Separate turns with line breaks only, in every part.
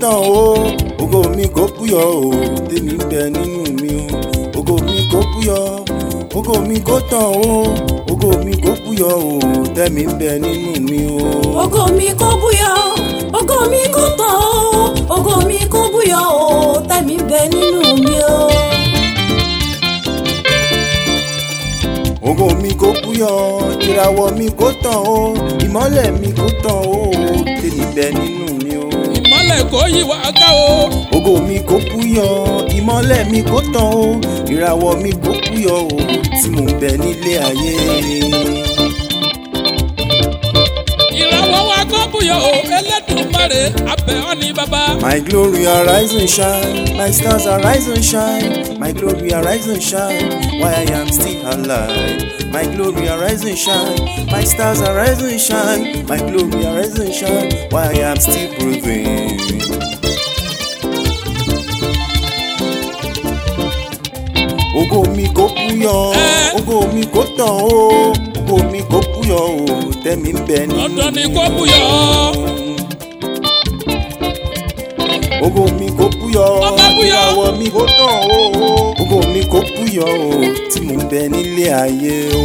tàn o ògo mi kò búyọ o tèmi ń bẹ nínú mi o ògo mi kò búyọ ògo mi kò tàn o ògo mi kò búyọ o tèmi ń bẹ nínú mi o.
ògo mi kò búyọ ògo mi kò tàn ó ògo mi kò búyọ ó tẹ̀mí bẹ nínú mi o.
ògo mi kò búyọ ìràwọ̀ mi kò tàn o ìmọ́lẹ̀ mi kò tàn o tèmi bẹ nínú mi o.
ìmọ̀lẹ̀ kò yí wa ká o.
ògo mi kò búyọ ìmọ́lẹ̀ mi kò tàn o ìràwọ̀ mi kò búyọ o tí mo ń bẹ nílé ayé.
ìràwọ̀ wa kò búyọ o Elédùmarè abẹ́ ọ ní bàbá.
My glory arise and shine, my stars arise and shine, my glory arise and shine, while I am still alive. My glory arise and shine, my stars arise and shine, my glory arise and shine, while I am still breathing. Ògo mi kò búyọ, ògo mi kò tàn o, ògo mi kò búyọ o, tẹ̀mí ń bẹ nínú
dandan ni
mi.
kò búyọ.
Ògo mi kò búyọ,
Ọba búyọ.
ìràwọ̀ mi kò tàn o. Ògo mi kò búyọ o, tí mo ń bẹ nílé ayé o.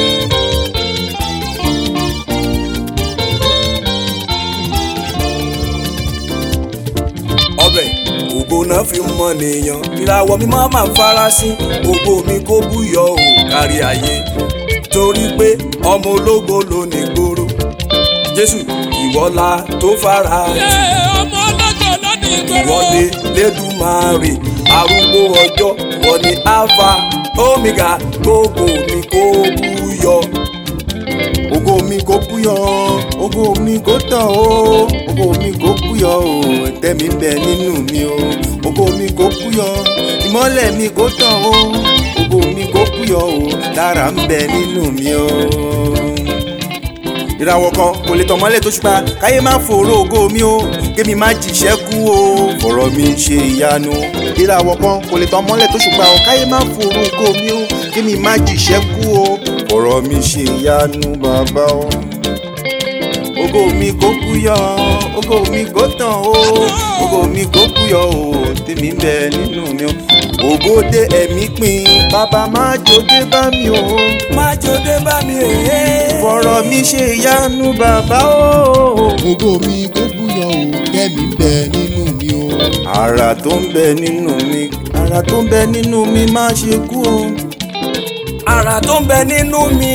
ọbẹ̀ ògo náà fi mọ nìyàn ìràwọ̀ mi máa máa farasin ògo mi kó búyọ ò kárí ayé torí pé ọmọ ológo ló ní gbòòrò jésù ìwọ́lá tó fara
ṣé ọmọ ọlọ́gọ̀ lónìí gbòòrò.
ìwọ́lé lẹ́dùnmáre arúgbó ọjọ́ wọ́n ní alpha omega gbogbo mi kó búyọ.
Ògo mi kò búyọ, ògo mi kò tàn o. Ògo mi kò búyọ o, tẹ̀mí ń bẹ nínú mi o. Ògo mi kò búyọ, ìmọ́lẹ̀ mi kò tàn o. Ògo mi kò búyọ o, lára ń bẹ nínú mi o. ìràwọ̀ kan kò lè tàn mọ́lẹ̀ tó ṣùpá káyé má fòró ògo mi o kémi má jìṣẹ́ kú o fọ̀rọ̀ mi ṣe ìyanu. ìràwọ̀ kan kò lè tàn mọ́lẹ̀ tó ṣùpá o káyé má fòró ògo mi o kémi má jìṣẹ́ kú o fọ̀rọ̀ mi ṣe ìyanu bàbá o. ògo mi kò búyọ ògo mi kò tàn o ògo mi kò búyọ o tèmi ń bẹ nínú mi o. ògo dé ẹ̀mí pin bàbá má jòdè bá mi o
má jòdè bá mi èyí.
fọ̀rọ̀ mi ṣe ìyanu bàbá o.
ògo mi kò búyọ o kẹ́mi ń bẹ nínú mi o.
ara tó ń bẹ nínú mi ara tó ń bẹ nínú mi má ṣe kú o.
ara tó ń bẹ nínú mi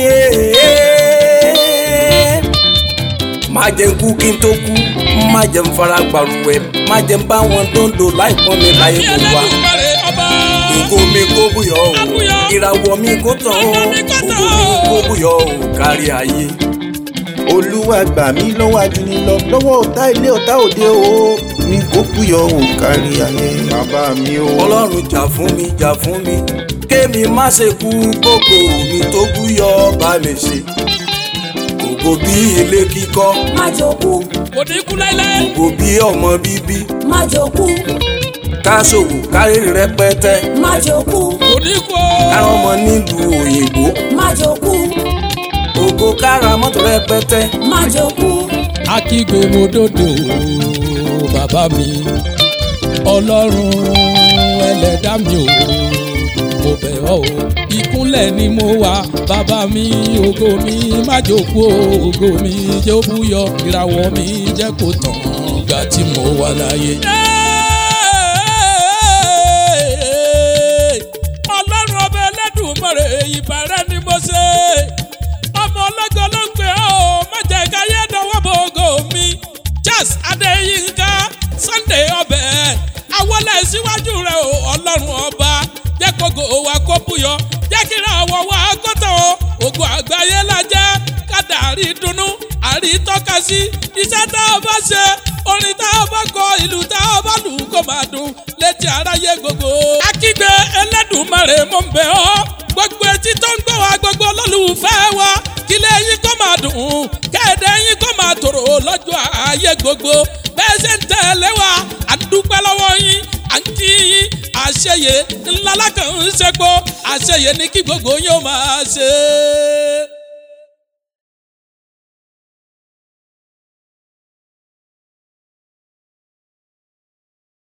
ee. má jẹ́ n kú kí n tó kú má jẹ́ n fara gbàrúwẹ̀ má jẹ́ n bá wọn dòńdò láìpọ́n mi láyé
àbí
kó wá.
Elédùmarè ọba.
ògo mi kó búyọ o
Àbúyọ.
ìràwọ̀ mi kó tàn o
Ìràwọ̀ mi kó tàn
ògo mi
o.
kó búyọ o kárí ayé.
olúwa gbà mí lọ́wọ́ ajúnilọ lọ́wọ́ ọ̀tá ilé ọ̀tá òde o mi kò búyọ o kárí ayé bàbá mi o.
ọlọ́run jà fún mi jà fún mi kémi má ṣe kú kókó mi tó búyọ bá mi ṣe. ògo bí ilé kíkọ́
má jókù
kò ní kú láíláí.
ògo bí ọmọ bíbí
má jókù
ká ṣòwò kárí rẹpẹtẹ
má jókù
kò ní kú o.
kára ọmọ nílùú òyìnbó
má jókù
ògo kára mọ́tò rẹpẹtẹ
má jókù
akígbe mo dòdò bàbá mi ọlọ́run ẹlẹ́dá mi ò mo bẹ̀ ọ́ o ìkúnlẹ̀ ni mo wà bàbá mi ògo mi má jókòó ògo mi jẹ́ ó búyọ ìràwọ̀ mi jẹ́ kó tàn gbà tí mo wà láyé. ọlọ́run ọba ẹlẹ́dùnmọ̀rẹ́ ìbàrẹ́ ni mo ṣe ọmọ ọlọ́gọ́ ló ń pè ọ́ má jẹ́ káyé dánwọ́ bo ògo mi Charles Adéyínká Sunday ọbẹ̀ àwọlẹ̀ síwájú rẹ̀ o ọlọ́run ọba jẹ́ kógo wa kó búyọ jẹ́ kí ìràwọ̀ wa kó tàn o ògo àgbáyé la jẹ́ kádà àrí dunnú àrí tọ́ka sí iṣẹ́ tá a bá ṣe orin tá a bá kọ ìlú tá a bá lù kó máa dùn létí aráyé gbogbo. akígbe Ẹlẹ́dùmarè mo ń bẹ̀ ọ́ gbogbo etí tó ń gbọ́ wa gbogbo olólùfẹ́ wa kílé yín kó máa dùn kẹ́ẹ̀dẹ́ yín kó máa tòrò lọ́jọ́ ayé gbogbo bẹ́ẹ̀ ṣe ń tẹ̀lé wa à ń dúpẹ́ lọ́wọ́ yín à ń kí yín àṣeyẹ ńlá lákàn ń ṣe pọ̀ àṣeyẹ ní kí gbogbo yín ó máa ṣe.